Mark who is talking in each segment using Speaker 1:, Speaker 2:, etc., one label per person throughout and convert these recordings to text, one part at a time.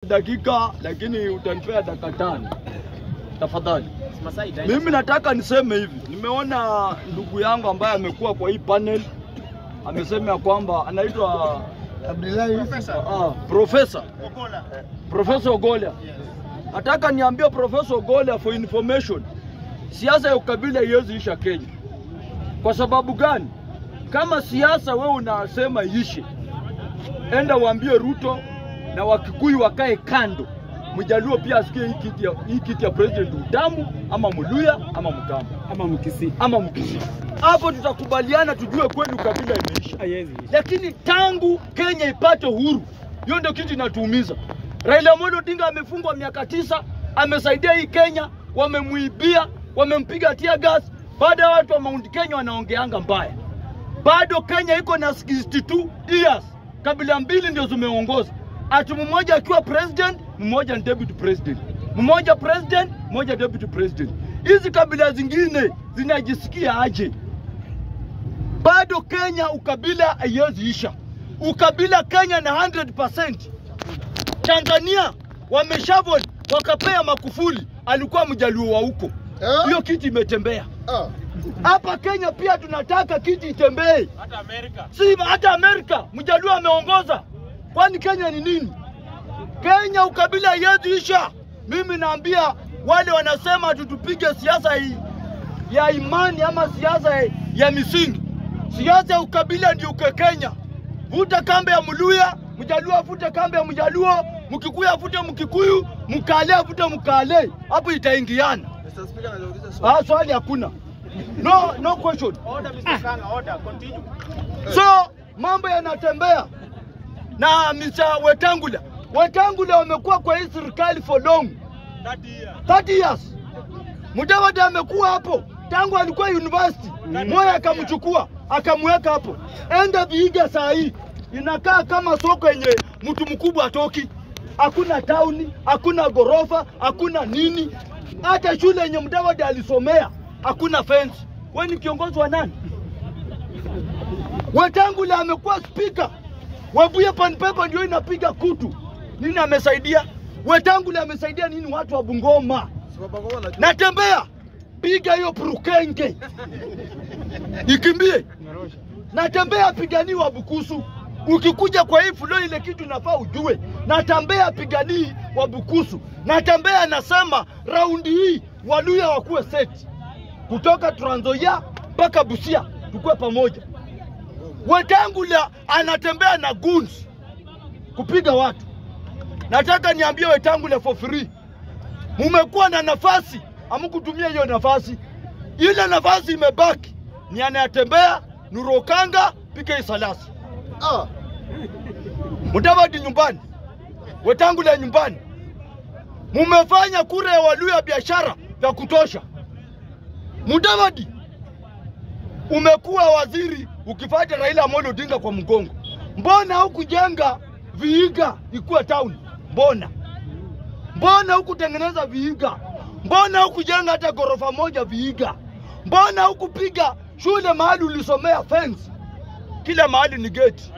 Speaker 1: dakika, lakini utanipea dakika tano tafadhali.
Speaker 2: Masaa itaenda.
Speaker 1: Mimi nataka niseme hivi, nimeona ndugu yangu ambaye amekuwa kwa hii panel amesema ya kwamba anaitwa ah, profesa Profesa Ogola. Nataka niambie Profesa Ogola for information, siasa ya ukabila haiwezi isha Kenya. Kwa sababu gani? Kama siasa wewe unasema ishe, enda uambie Ruto na Wakikuyu wakae kando, Mjaluo pia asikie hii kiti ya, hii kiti ya president utamu ama Mluya ama Mkamba
Speaker 2: Ama mkisi.
Speaker 1: ama Mkisii. Hapo tutakubaliana, tujue kweli ukabila imeisha
Speaker 2: Haiwezi.
Speaker 1: lakini tangu Kenya ipate uhuru, hiyo ndio kitu inatuumiza. Raila Amolo Odinga amefungwa miaka tisa, amesaidia hii Kenya, wamemuibia, wamempiga tear gas. Baada ya watu wa Mount Kenya wanaongeanga mbaya, bado Kenya iko na 62 years, kabila mbili ndio zimeongoza, ati mmoja akiwa president, mmoja ni deputy president, mmoja president, mmoja deputy president. Hizi kabila zingine zinajisikia aje? bado Kenya ukabila haiwezi isha. Ukabila Kenya na 100%. Tanzania wameshavon wakapea Makufuli, alikuwa mjaluo wa huko,
Speaker 3: Eh?
Speaker 1: hiyo kiti imetembea.
Speaker 3: Ah.
Speaker 1: Hapa Kenya pia tunataka kiti itembee,
Speaker 2: Hata Amerika.
Speaker 1: si hata Amerika mjaluo ameongoza. Kwani Kenya ni nini? Kenya ukabila haiwezi isha. Mimi naambia wale wanasema tutupige siasa hii ya imani ama siasa ya- ya misingi. Siasa ya ukabila ndio uke Kenya. Vuta kambe ya Mluya, Mjaluo avute kambe ya Mjaluo, Mkikuyu avute Mkikuyu, Mkale avute Mkale. Hapo itaingiana.
Speaker 3: Mr. Speaker, anauliza swali.
Speaker 1: Ah, swali hakuna. No, no question.
Speaker 2: Order Mr. Kanga, order. Continue.
Speaker 1: So mambo yanatembea na Mr. Wetangula. Wetangula wamekuwa kwa hii serikali for long 30 years. Mudavadi amekuwa hapo tangu alikuwa university. Moya akamchukua akamweka hapo. Enda Vihiga saa hii inakaa kama soko yenye mtu mkubwa atoki. Hakuna tauni, hakuna gorofa, hakuna nini. Hata shule yenye Mudavadi alisomea hakuna fence. Wewe ni kiongozi wa nani? Wetangula amekuwa spika, Webuye Panpepa ndio inapiga kutu. Nini amesaidia? Wetangula amesaidia nini watu wa Bungoma?
Speaker 3: Sababu kwa wanajua.
Speaker 1: Natembea, piga hiyo purukenge ikimbie. Natembea, piganii wa Bukusu. Ukikuja kwa hii flow, ile kitu nafaa ujue. Natembea, piganii wa Bukusu. Natembea, nasema raundi hii Waluya wakuwe seti kutoka Trans Nzoia mpaka Busia, tukue pamoja. Wetangula anatembea na guns kupiga watu. Nataka niambie Wetangula for free, mumekuwa na nafasi, hamkutumia hiyo nafasi. Ile nafasi imebaki ni anayetembea Nurokanga pika Isalasi,
Speaker 3: Ah.
Speaker 1: Mudavadi nyumbani, Wetangula nyumbani. Mumefanya kura ya Waluya biashara vya kutosha. Mudavadi umekuwa waziri ukifuata Raila Amolo Odinga kwa mgongo. Mbona hukujenga Vihiga ikuwe town? Mbona mbona hukutengeneza Vihiga? Mbona hukujenga hata ghorofa moja Vihiga? Mbona hukupiga shule mahali ulisomea fence? Kila mahali ni geti.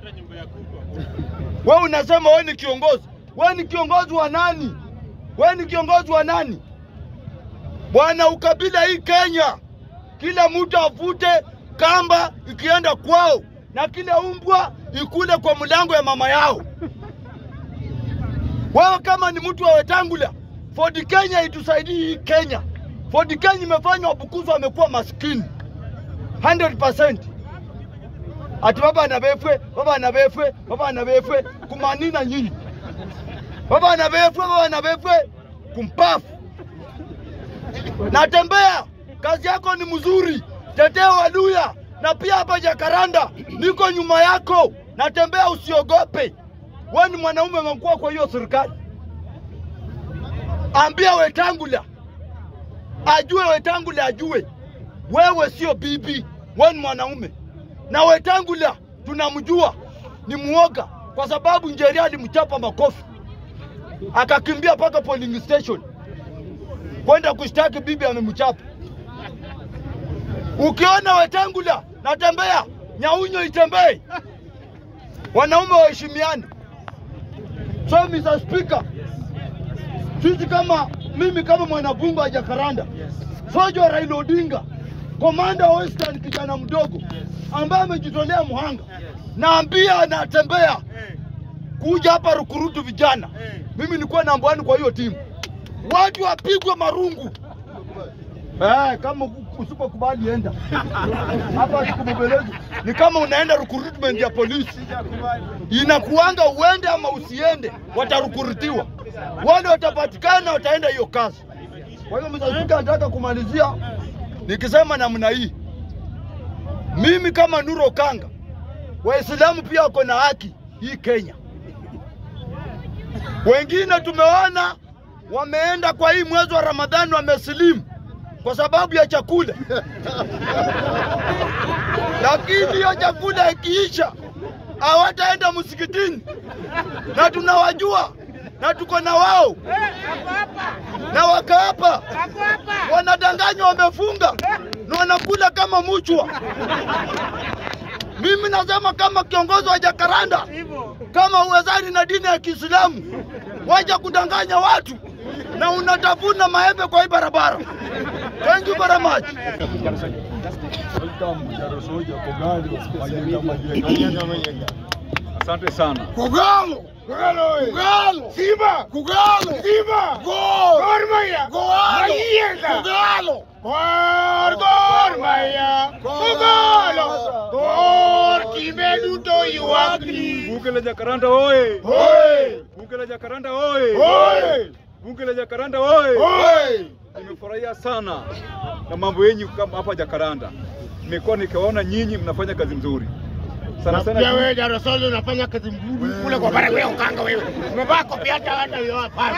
Speaker 1: Wewe unasema wewe ni kiongozi. Wewe ni kiongozi wa nani? Wewe ni kiongozi wa nani? Bwana, ukabila hii Kenya, kila mtu avute kamba ikienda kwao, na kila umbwa ikule kwa mlango ya mama yao. Wewe kama ni mtu wa Wetangula, Ford Kenya itusaidii hii Kenya. Ford Kenya imefanya Wabukusu wamekuwa maskini 100%. Ati baba anabefwe, baba anabefwe, baba anabefwe, kumanina nyinyi. Baba anabefwe, baba anabefwe, kumpafu. Natembea, kazi yako ni mzuri, tetea Waluya na pia hapa Jakaranda niko nyuma yako. Natembea, usiogope. Wewe ni mwanaume umekuwa kwa hiyo serikali. Ambia Wetangula ajue, Wetangula ajue wewe sio bibi, wewe ni mwanaume. Na Wetangula tunamjua ni muoga, kwa sababu Njeri alimchapa makofi akakimbia mpaka polling station kwenda kushtaki bibi amemchapa. Ukiona Wetangula natembea, Nyaunyo itembee, wanaume waheshimiane. So Mr. Speaker, sisi kama mimi kama mwanabunge wa Jakaranda, Sojo Raila Odinga, komanda wa Western, kijana mdogo ambaye amejitolea mhanga, naambia anatembea kuja hapa rukurutu vijana. Mimi nilikuwa namba one kwa hiyo timu, watu wapigwe marungu. Eh, kama usipokubali enda hapa, sikubembelezi. Ni kama unaenda recruitment ya polisi, inakuanga uende ama usiende, watarukurutiwa. Wale watapatikana, wataenda hiyo kazi. Kwa hiyo Mr. Speaker, nataka kumalizia nikisema namna hii, mimi kama Nuro Kanga, Waislamu pia wako na haki hii Kenya. Wengine tumeona wameenda kwa hii mwezi wa Ramadhani wamesilimu kwa sababu ya chakula, lakini hiyo chakula ikiisha hawataenda msikitini, na tunawajua na tuko na wao na wakaapa, wanadanganywa, wamefunga na wanakula kama muchwa. Mimi nasema kama kiongozi wa Jakaranda, kama uwezani na dini ya Kiislamu, waja kudanganya watu na unatafuna maembe kwa hii barabara. Thank you very much.
Speaker 4: Asante sana.
Speaker 1: Kogalo, Kogalo, Kogalo, Simba, Kogalo, Simba, Gol, Gor Mahia, Gol, Kogalo, Gor, Gor Mahia, Kogalo, Gor, kimeduto yuagni.
Speaker 4: Bunge la Jakaranda oye!
Speaker 1: Hoi,
Speaker 4: Bunge la Jakaranda oye!
Speaker 1: hoi,
Speaker 4: Bunge la Jakaranda oye!
Speaker 1: hoi.
Speaker 4: Nimefurahia sana na mambo yenyu kama hapa Jakaranda. Nimekuwa nikiwaona nyinyi mnafanya kazi nzuri sana sana.
Speaker 5: Pia wewe darasani unafanya kazi mzuri kule kwa bara wewe ukanga wewe. Umevaa kofia hata hata wewe hapa.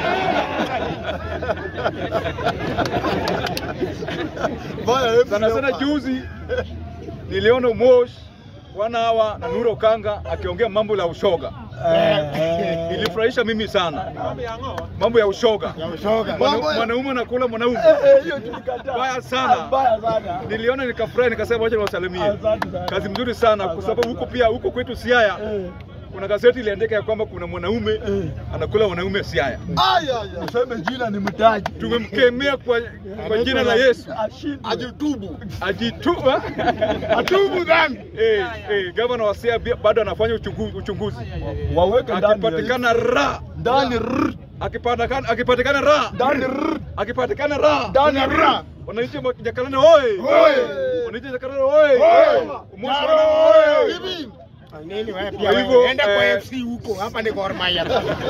Speaker 4: sana sana juzi niliona Mosh wana hawa na Nuro Kanga akiongea mambo la ushoga. Ilifurahisha mimi sana, mambo ya ushoga.
Speaker 5: Ushoga.
Speaker 4: Mwana- Mwanaume anakula mwanaume,
Speaker 1: Hiyo tulikataa.
Speaker 4: baya sana.
Speaker 1: Mbaya sana.
Speaker 4: Niliona nikafurahi, nikasema wacha niwasalimie.
Speaker 1: Asante sana.
Speaker 4: Kazi mzuri sana, kwa sababu huko pia huko kwetu Siaya
Speaker 1: Eh.
Speaker 4: kuna gazeti iliandika ya kwamba kuna mwanaume anakula wanaume Siaya.
Speaker 1: Aya, aya. Useme jina ni mtaji.
Speaker 4: Tumemkemea kwa, kwa jina la Yesu
Speaker 1: Ashindwe.
Speaker 5: Ajitubu.
Speaker 4: ajituba
Speaker 5: Atubu dhambi.
Speaker 4: eh, eh, gavana wa Siaya bia- bado anafanya uchunguzi, uchunguzi.
Speaker 1: Waweke ndani.
Speaker 4: akipatikana ra
Speaker 1: ndani rrr,
Speaker 4: akipatikana akipatikana ra
Speaker 1: ndani rrr,
Speaker 4: akipatikana ra
Speaker 1: ndani rrr.
Speaker 4: wananchi wa Jakaranda oye
Speaker 5: Oye.
Speaker 4: wananchi wa Jakaranda oye
Speaker 5: Oye.
Speaker 4: Umoja
Speaker 5: Jaro,
Speaker 4: wa-
Speaker 5: oye.
Speaker 4: Hivi.
Speaker 5: Nini wewe
Speaker 4: Kwa
Speaker 5: pia
Speaker 4: hivyo,
Speaker 5: wewe enda kwa
Speaker 4: eh,
Speaker 5: FC huko. Hapa ni Gor Mahia.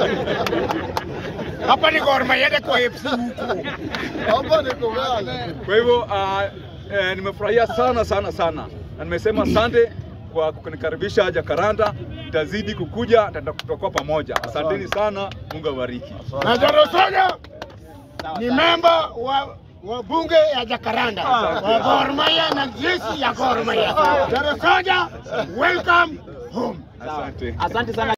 Speaker 5: Hapa ni Gor Mahia enda kwa FC huko.
Speaker 3: Hapa ni Kogalo.
Speaker 4: Kwa hivyo uh, eh, nimefurahia sana sana sana na nimesema asante kwa kunikaribisha Jakaranda. Tazidi kukuja, tata- tutakuwa pamoja. Asanteni sana, Mungu awabariki.
Speaker 5: Na Jaro Soja ni memba wa wa bunge ya Jakaranda wa Gor Mahia na jeshi ya Gor Mahia. Jaro Soja, welcome home.
Speaker 4: Asante.
Speaker 2: Asante sana.